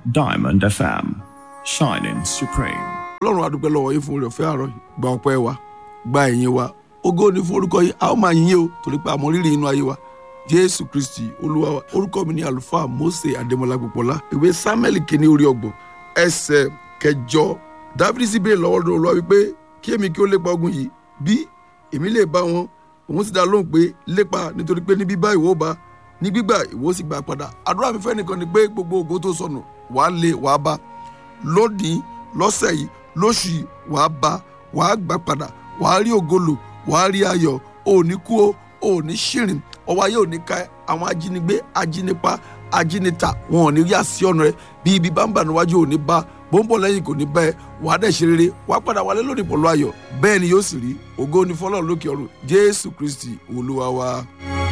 Diamond FM, shining supreme. ọlọ́run adúpẹ́ lọ́wọ́ yín fún oore ọ̀fẹ́ àárọ̀ yìí gba ọpẹ́ wa gba ẹ̀yìn wa ògo ni fún orúkọ yìí a ó máa yìn yín o torí pé àmọ́ rírì inú ayé wa jésù kristi olúwa wa orúkọ mi ní àlùfáà mose adémọlá gbọpọlá ìwé samuel kìíní orí ọgbọ̀n ẹsẹ̀ kẹjọ dáfídì sì béèrè lọ́wọ́ olúwa wípé kí èmi kí ó lépa ogun yìí bí èmi lè bá wọn òun sì dá lóhùn pé lépa nítorí pé ní bíbá ìwọ bá ní gbígbà ìwọ sì gbà padà àdúrà mi fẹ́ nìkan ni pé gbogbo ògo tó sọnù wàá lé wàá bá lónìí lọ́sẹ̀ yìí lóṣù yìí wàá bá wàá gbà padà wàá rí ògolo wàá rí ayọ̀ òní kú o òní ṣìrìn ọwọ́ ayé òní ká àwọn ajínigbé ajínipa ajínita wọn ò ní rí àsí ọ̀nà rẹ bí ibi bá ń bà níwájú òní bá bó ń bọ̀ lẹ́yìn kò ní bá ẹ wàá dẹ̀ ṣe rere wàá padà wálé lónìí pẹ̀lú ayọ̀ bẹ́ẹ̀ ni yóò sì rí ògo ni fọlọ́run lókè ọ̀run jésù kristi olúwa wa.